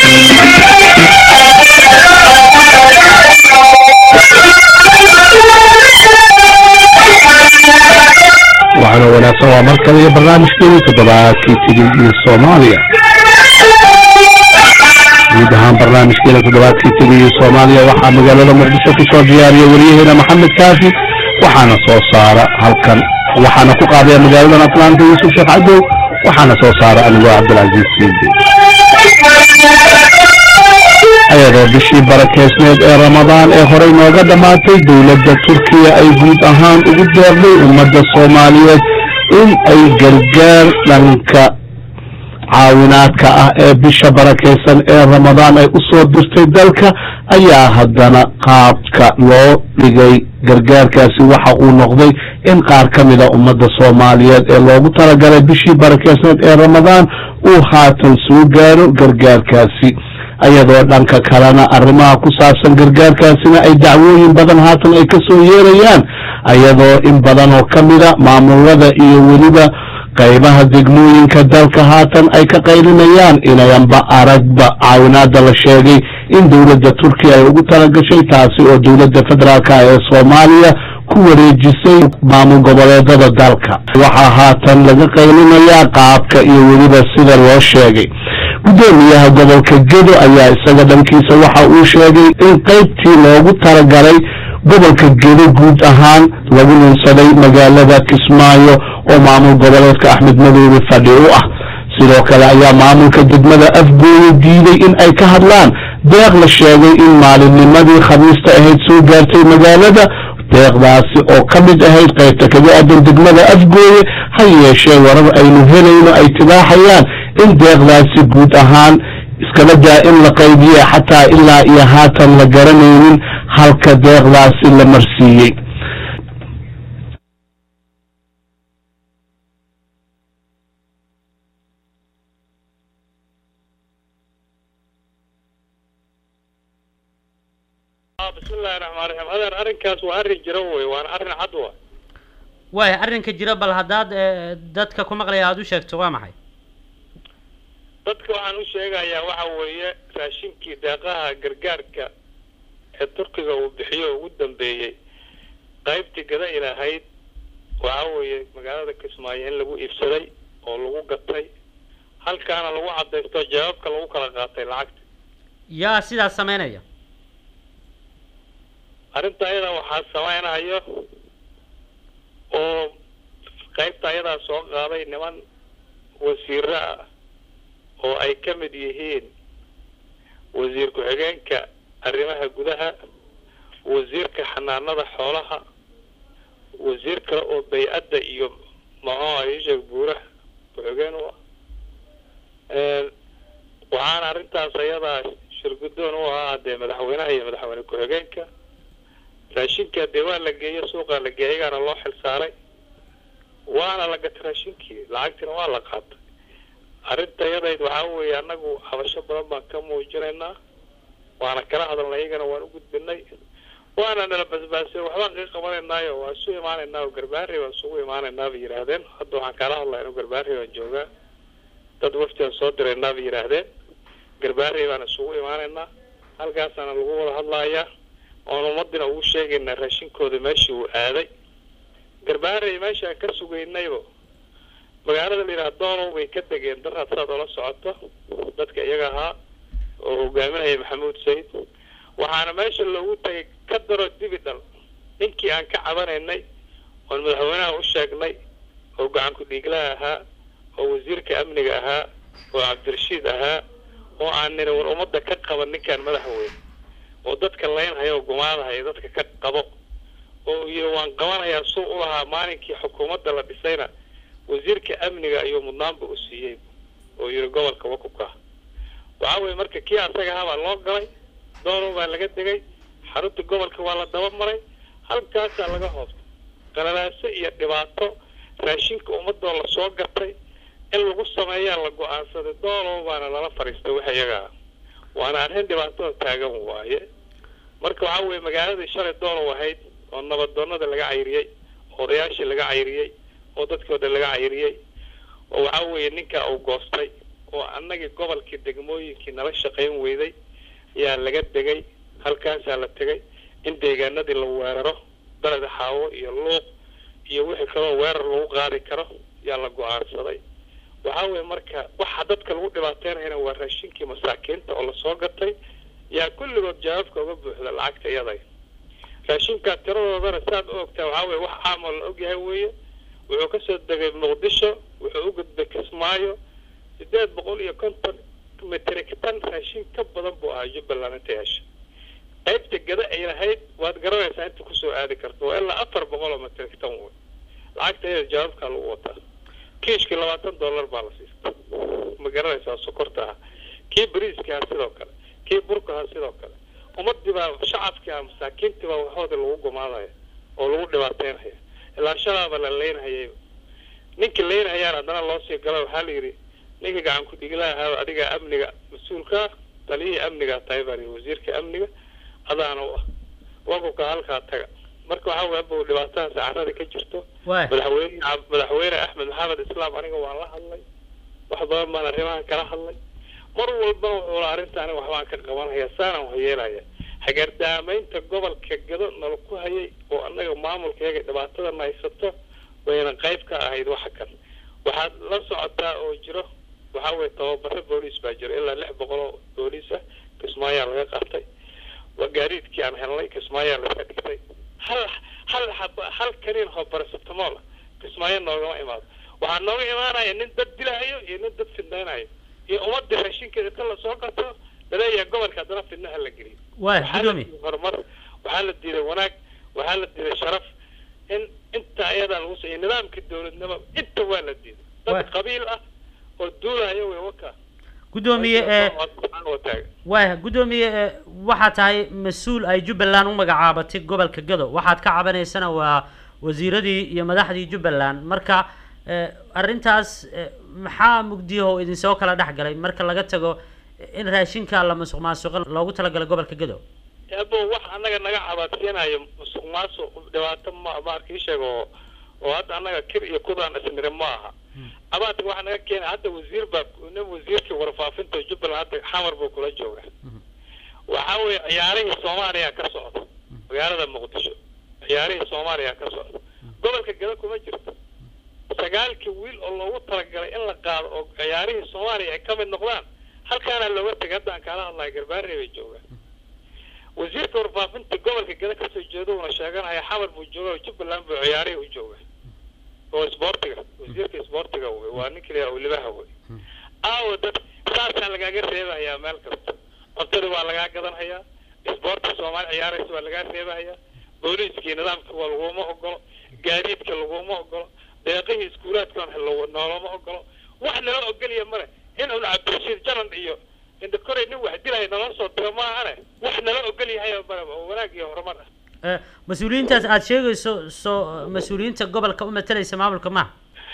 waxaana wanaagsan waa mar kale iyo barnaamijkeedii toddobaadkii tigil iyo soomaaliya guud ahaan barnaamijkeena toddobaadkii tigil iyo soomaaliya waxaa magaalada muqdisho kusoo diyaariya wariyaheena maxamed kaafi waxaana soo saara halkan waxaana ku qaadaya magaaladan atlanta yuusuf sheekh cadow waxaana soo saara anigoo cabdilcaziiz siidi ayadoo bishii barakeysneed ee ramadaan ee horey nooga dhammaatay dowladda turkiya ay guud ahaan ugu deerday ummadda soomaaliyeed in ay gargaar dhanka caawinaadka ah ee bisha barakeysan ee ramadaan ay u soo dirtay dalka ayaa haddana qaabka loo dhigay gargaarkaasi waxa uu noqday in qaar ka mida ummadda soomaaliyeed ee loogu talagalay bishii barakeysneed ee ramadaan uu haatan soo gaaro gargaarkaasi ayadoo dhanka kalena arrimaha ku saabsan gargaarkaasina ay dacwooyin badan haatan ay ka soo yeerayaan ayadoo in badan oo ka mida maamulada iyo weliba qaybaha degmooyinka dalka haatan ay ka qaylinayaan inayanba aragba caawinaada la sheegay in dowladda turkiya ay ugu talagashay taasi oo dowladda federaalka ee soomaaliya ku wareejisay maamul goboleedada dalka waxaa haatan laga qaylinayaa qaabka iyo weliba sida loo sheegay guddoomiyaha gobolka gedo ayaa isaga dhankiisa waxa uu sheegay in qaybtii loogu talagalay gobolka gedo guud ahaan lagu nunsaday magaalada kismaayo oo maamul goboleedka axmed madoobe fadhi u ah sidoo kale ayaa maamulka degmada afgooye diiday in ay ka hadlaan deeq la sheegay in maalinnimadii khamiista ahayd soo gaartay magaalada deeqdaasi oo ka mid ahayd qaybta kaga aadan degmada afgooye ha yeeshee warar aynu helayno ay tibaaxayaan in deeqdaasi guud ahaan iskaba daa in la qaybiye xataa ilaa iyo haatan la garanaynin halka deeqdaasi la marsiiyey bismillahi raxmaan raxiim adeer arrinkaas waa arrin jiro wey waana arrin cad wa waaya arrinka jira bal haddaad eh, dadka ku maqlaya aada u sheegto waa maxay dadka waxaan u sheegayaa waxa weeye raashinkii deeqaha gargaarka ee turkiga uu bixiyo ugu dambeeyey qaybtii gada ilahayd waxa weeye magaalada kismaayo in lagu iibsaday oo lagu gatay halkaana lagu cadaysto jawaabka lagu kala qaatay lacagta yaa sidaas samaynaya arrinta ayadaa waxaa samaynayo oo qaybta ayadaa soo qaaday niman wasiiro ah oo ay ka mid yihiin wasiir ku-xigeenka arrimaha gudaha wasiirka xanaanada xoolaha wasiir kale oo bay-adda iyo maxuu aisheeg buuraha ku-xigeen u ah waxaana arrintaas ayadaa shirguddoon u ahaa dee madaxweynaha iyo madaxweyne ku-xigeenka raashinka dee waa la geeyo suuqaa la geeyay ayagaana loo xil saaray waana la gatay raashinkii lacagtina waa la qaatay arrinta yadayd waxaa weeye annagu habasho badan baan ka muujinaynaa waana kala hadalnay iyagana waan u gudbinay waana nala basbaasay waxbaan kaga qabanaynaayo waa isu imaanaynaa oo garbaari baan isugu imaanaynaa bay yidhaahdeen hadda waxaan kala hadlaya inuu garbaari baan joogaa dad waftiaan soo diraynaa bay yidhaahdeen garbaari baan isugu imaanaynaa halkaasaana lagu wada hadlayaa oon ummadina ugu sheegaynaa raashinkooda meeshii uu aaday garbaarey meeshaan ka sugaynaybo magaalada la yidhaha doonow bay ka degeen daraad saad oola socoto dadka iyaga ahaa oo hogaaminaya maxamuud sayid waxaana meesha loogu tagay ka daro dibi dhal ninkii aan ka cabanaynay oon madaxweynaha u sheegnay oo gacan ku-dhiiglaha ahaa oo wasiirka amniga ahaa oo cabdirashiid ahaa oo aan nina war ummadda ka qaban ninkaan madaxweyne oo dadka laynhaya oo gumaadahaya dadka ka qabo oo yidhi waan qabanayaa suu u lahaa maalinkii xukuumadda la dhisayna wasiirka amniga ayuu mudnaanba u siiyey oo yidhi gobolka wakuka waxaa weeye marka kii asaga ahaa baa loo galay doonow baa laga degay xarunta gobolka waa la daba maray halkaasaa laga hoobtay qalalaaso iyo dhibaato raashinka ummadoo lasoo gatay in lagu sameeyaa la go-aansaday doonow baana lala fadhiistay wax iyaga ah waana arrin dhibaatada taagan waaye marka waxaa weeye magaaladii shalay doonow ahayd oo nabadoonada laga cayriyey oo odayaashii laga cayriyey oo dadkii o dhan laga cayriyey oo waxaa weeye ninka uu goostay oo annagii gobolkii degmooyinkii nala shaqayn weyday yaa laga degay halkaasaa la tegay in deegaanadii la weeraro beled xaawo iyo luuq iyo wixii kaloo weerar lagu qaadi karo yaa la go-aansaday waxaa weeye marka waxa dadka lagu dhibaateynayana waa raashinkii masaakiinta oo lasoo gatay yaa kulligood jawaabka uga buuxda lacagta iyaday raashinkaa tiradoodana saad u ogtaa waxaa weye wax caam oo la ogyahay weeye wuxuu kasoo degay muqdisho wuxuu u gudbay kismaayo sideed boqol iyo konton metrik tan raashin ka badan buu ahaa jubbaland inta yeesha qaybta gada ay lahayd waad garanaysaa inta kusoo aadi karto waa ilaa afar boqol oo metrik tan wey lacagta iyada jawaabkaa lagu wataa kiishkii labaatan dollar baa la siista ma garanaysaa sokorta ah kii bariiska ah sidoo kale kii burka ah sidoo kale ummadii baa shacabkii ah masaakiintii baa waxoodii lagu gumaadaya oo lagu dhibaateynaya ilaa shalaaba la leynhayay ninkii leynhayaan haddana loo sii galo waxaa la yidhi ninka gacan ku-dhiglaha ahaaba adigaa amniga mas-uulkaa taliyihii amnigaa tahay baa lihi wasiirka amniga adaana u ah wakuka halkaa taga marka waxaa weye abow dhibaatadaas carada ka jirto waay madaxweyne madaxweyne axmed maxamed islaam aniga waan la hadlay wax badan baan arrimahan kala hadlay mar walba wuxuu la arrinta aniga waxbaan ka qabanaya saanaan wax yeelaya hagardaamaynta gobolka gado nala ku hayay oo annaga maamulkayaga dhibaatadana haysato wayna qayb ka ahayd waxa kan waxaad la socotaa oo jiro waxaa weye tababaro booliis baa jiro ilaa lix boqol oo booliis ah kismaayaa laga qaatay waa gaadiidkii aan helnay kismaayaa laga dhigtay hal hal xaba hal kaniin oo barasabtamool ah kismaayo noogama imaado waxaa nooga imaanaya nin dad dilahayo iyo nin dad fidnaynayo iyo ummadii raashinkeeda ta lasoo gato laleeyahay gobolka haddana fidnaha la geliyo waay waxaa la gudoomiye diiday horumar waxaa la diiday wanaag waxaa la diiday sharaf in inta ayadaa lagu sa iyo nidaamkii dowladnimo inta waa la diiday Waa- dad qabiil ah oo duulayo wey waka gudoomiye ee wataaga waaya gudoomiye ee, waxaa tahay mas-uul ay jubbaland u magacaabatay gobolka gado waxaad ka cabanaysana waa wasiiradii iyo madaxdii jubbaland marka ee, arrintaas ee, maxaa mugdiyaho idinsoo kala dhex galay marka laga tago in raashinka la musuq maasuqo loogu talagalay gobolka gado abo wax annaga naga cabaadsiinayo musuq maasuq dhibaato ma maarka ii sheeg oo oo hadda annaga kir iyo kudaan isniri ma aha abaadka waxa naga keenay hadda wasiir baa nin wasiirkii warfaafinta jubbaland hadda xamar buu kula jooga waxaa weeye ciyaarihii soomaaliya ka socda magaalada muqdisho ciyaarihii soomaaliya ka socda gobolka gado kuma jirto sagaalkii wiil oo loogu talagalay in la qaado oo ciyaarihii soomaaliya ay ka mid noqdaan halkaana looga tegay haddaan kaala hadlayo garbaarey bay joogaan wasiirka warfaafinta gobolka gada kasoo jeeda uuna sheeganaya xamar buu jooga oo jubbaland buu ciyaarihii u jooga oo isboortiga wasiirka isboortiga wey waa ninka la yidhaha libaha wey aawo dad saasaa lagaaga reebahayaa meel kasta cuntadii waa lagaa gadanhayaa isboorti soomaali ciyaaraysa waa lagaa reebahayaa booliiskii nidaamka waa laguma ogolo gaadiidka laguma ogolo deeqihii iskuulaadkan noolama ogolo wax nala ogolya male in un cabdirashiid janan iyo indhakorey nin wax dilaya nala soo diro maahane wax nala ogol yahay male oo wanaag iyo horumar ah Ee, mas-uuliyiintaas aada sheegayso soo mas-uuliyiinta gobolka u matalaysa maamulka maha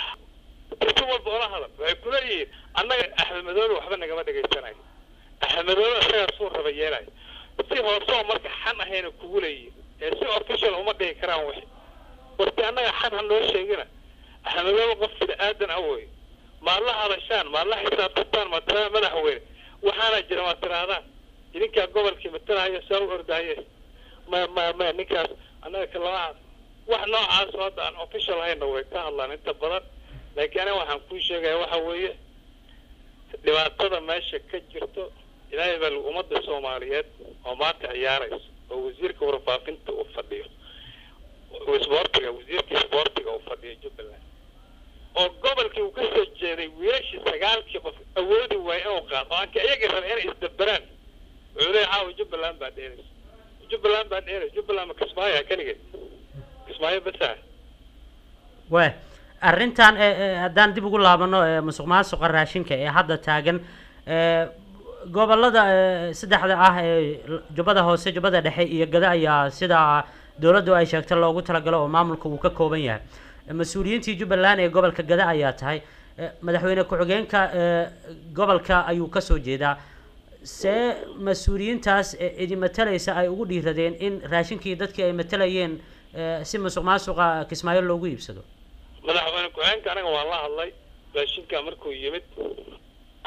si walba ola hadal waxay kuleeyihiin annaga axmed madoobe waxba nagama dhegaysanayo axmed madoobe isagaa suu raba yeelayo si hoosoo marka xan ahayna kugu leeyihin ee si official uma dhihi karaan wixi warti annaga xan ha noo sheegina axmed madoobe qof bini aadan ah wey maad la hadashaan maad la xisaabtantaan maad tiraada madaxweyne waxaana jira maad tirahdaan idinkaa gobolkii matalahayo saa u ordahaye ma ma ma ninkaas annaga kalama wax noocaas oo hadda aan official hayna way ka hadlaan inta badan laakiin aniga waxaan kuu sheegaya waxa weeye dhibaatada meesha ka jirto ilaahay baa lagu ummadda soomaaliyeed oo maanta ciyaaraysa oo wasiirka warfaafinta uu fadhiyo isboortiga wasiirka isboortiga uu fadhiyo jubbaland oo gobolkii uu kasoo jeeday wiilashii sagaalkii qof awoodi waaya inuu qaado oo aanka iyaga raba inay isdaberaan wuxuu leeyahay caawa jubbaland baa dheeraysa jubbaland baa dheeraysa jubbaland ma kismaayo keligeed kismaayo basaa waay arrintan ee ee, haddaan dib ugu laabano ee musuq maasuqa raashinka ee hadda taagan ee gobolada ee saddexda ah ee l- jubbada hoose jubbada dhexe iyo gada ayaa sida dowladdu ay sheegtay loogu talagalo oo maamulka uu ka kooban yahay mas-uuliyiintii jubbaland ee gobolka gada ayaa tahay ee, madaxweyne ku-xigeenka ee gobolka ayuu kasoo jeedaa see mas-uuliyiintaas ee idi matalaysa ay ugu dhiiradeen in raashinkii dadkii ay matalayeen ee, si musuq maasuqa kismaayo loogu iibsado madaxweyne ku-xigeenka anaga waan la hadlay raashinka markuu yimid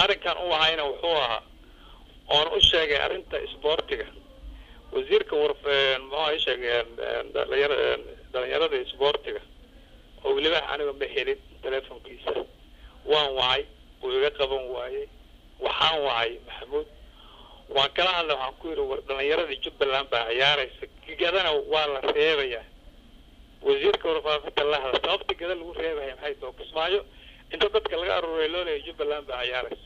arrinkan u ahayna wuxuu ahaa oon u sheegay arrinta isboortiga wasiirka war muxuu sheegay dhalinyar dhalinyarada isboortiga oo weliba aniga ma helin telefonkiisa waan wacay wuu iga qaban waayey waxaan wacay maxamuud waan kala hadlay waxaan ku yidhi war dhalinyaradii jubbaland baa ciyaaraysa gigadana waa la reebayaa wasiirka warfaafinta la hadla sababta gada lagu reebaya maxay tahay kismaayo inta dadka laga aruuray loo leeyahay jubbaland baa ciyaaraysa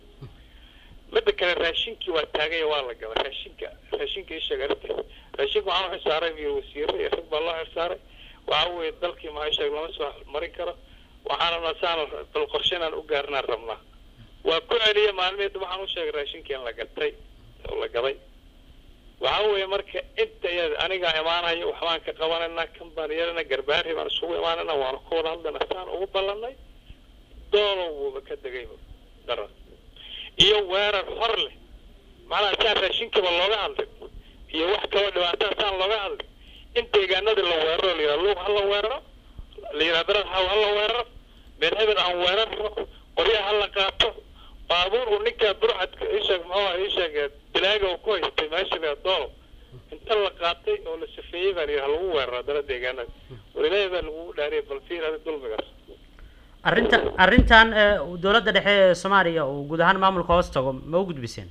midda kale raashinkii waa taagaya waa la gala raashinka raashinka isheeg arrintiis raashinka waxaan u xisaaray iyo wasiiro iyo rag baa loo xisaaray waxa weeye dalkii maxaa sheeg lama soo marin karo waxaan rabnaa saan bal qorshe inaan u gaarnaan rabnaa waa ku celiya maalmeed waxaan u sheegay raashinkii in la gatay oo la gaday waxa weeye marka inta iyada anigaa imaanayo waxbaan ka qabanayna kan baan yeelana garbaari baan isugu imaanayna waana ku wada hadlayna saan ugu ballanay doolow buuba ka degayba daran iyo weerar hor leh macnaha saan raashinkiiba looga hadlay iyo wax kaloo dhibaataa saan looga hadlay in deegaanadii la weeraro la yidhaha luuq ha la weeraro la yidhaha darad haw ha la weeraro meel hebel aan weerarno qoryaha ha la qaato baabuur uu ninkaa burcadka isheeg muxuu isheeg bilaaga uu ku haystay meesha la doolow inta la qaatay oo la safeeyey baa la yidhaha lagu weeraro dara deegaanada war ilaahay baa lagu dhaariyay bal fiir adi dulmigaas arrinta arrintan dowladda dhexe ee soomaaliya uu guud ahaan maamulka hoos tago ma u gudbiseen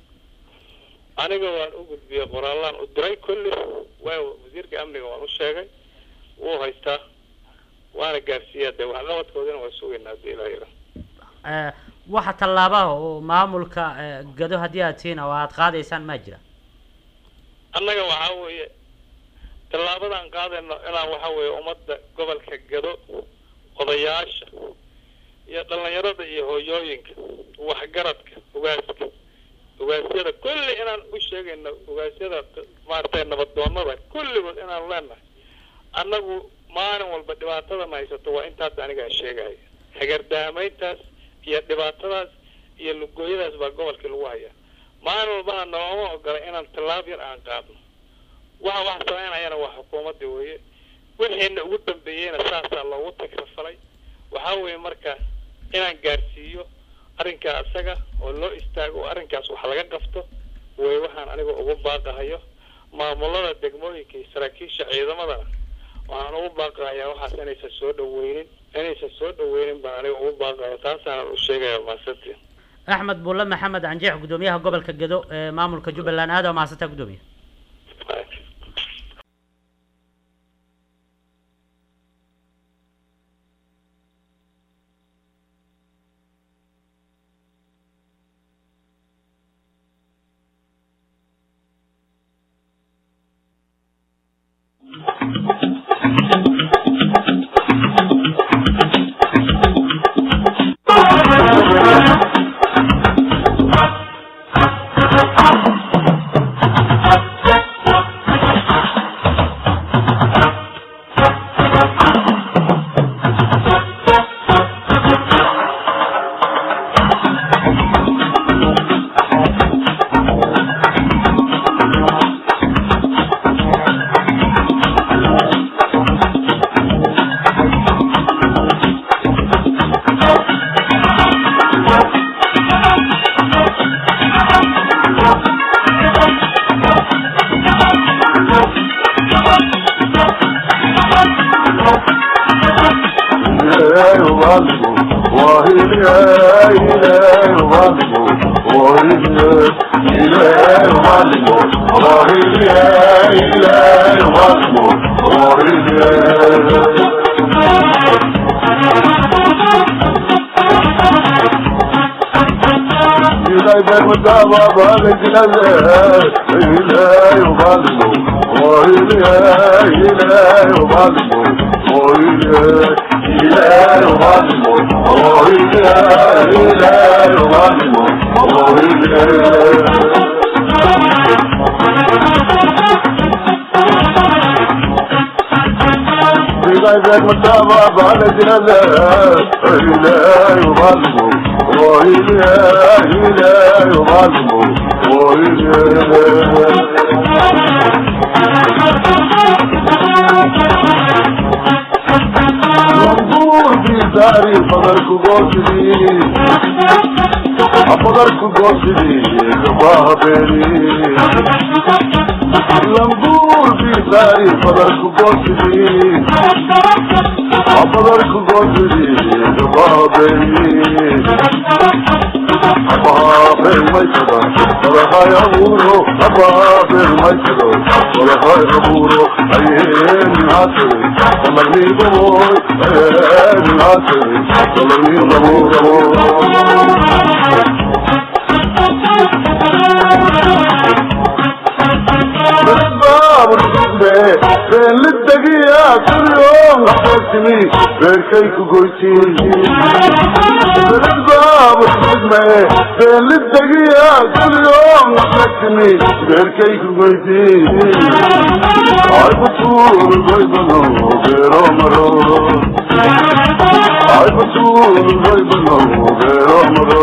aniga waan u gudbiyey qoraallaan u diray kulli waa wasiirka amniga waan u sheegay wuu haystaa waana gaarsiiyaa dee waxqabadkoodina waa sugaynaa haddii ilaa yidha waxa tallaabaha oo maamulka gado haddii aad tihiin oo aad qaadaysaan maa jira annaga waxaa weeye tallaabadaan qaadayno inaan waxa weeye ummadda gobolka gado odayaasha iyo dhalinyarada iyo hooyooyinka waxgaradka ugaaska ugaasyada kulli inaan u sheegayno ugaasyada maaragtay nabadoonada kulligood inaan leenahay annagu maalin walba dhibaatadan haysato waa intaas anigaa sheegaya hagardaamayntaas iyo dhibaatadaas iyo lugooyadaas baa gobolkii lagu hayaa maalin walbana nooma ogola inaan tallaab yar aan qaadno waxa wax samaynayana waa xukuumadda weeye wixiina ugu dambeeyeyna saasaa loogu tagrafalay waxaa weeye marka inaan gaarsiiyo arrinkaa isaga oo loo istaago oo arrinkaas wax laga qabto way waxaan aniga ugu baaqahayo maamulada degmooyinka iyo saraakiisha ciidamadana waxaan ugu baaqahayaa waxaas inaysan soo dhaweynin inaysan soo dhaweynin baan aniga ugu baaqayo taasaanan u sheegaya maasantii axmed bulle maxamed canjeex guddoomiyaha gobolka gedo ee maamulka jubbaland aada mahadsantaa guddoomiye Thank you. abadarku goosidii gabaabeeni lambuur bisaari badarku goosidii abadarku goosidii gabaabeeni abaaben maykada badahay abuuro abaaben maykada badahay abuuro ayeen haatay balagniidaboy ayeen haatay balagniidabo beelidagiya kulyoon habeesimi beerkay ku goytiin beelidbaabudme beelidagiya kulyoon habeesimi beerkay ku goytiin aybutuul goybano beero maro aybutuul goybano beero maro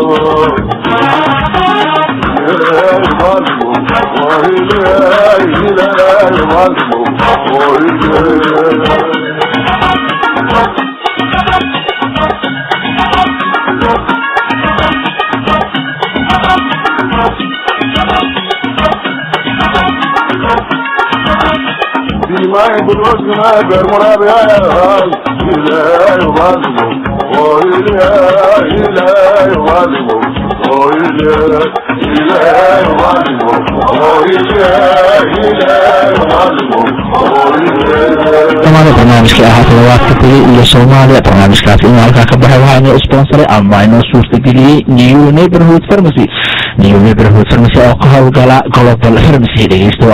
Dimay bulmasına bermura beyay İlahi vazimu O ilahi ilahi vazimu O ilahi ilahi vazimu O ilahi ilahi vazimu O ilahi dhammaada barnaamijka ahaa toddobaadka tegey iyo soomaaliya barnaamijkaasi inuu halkaa ka baxay waxaa inoo sponsoray ama inoo suurtageliyey new neighborhood pharmacy new neighborhood pharmacy oo ka howlgala global pharmacy dhegeysta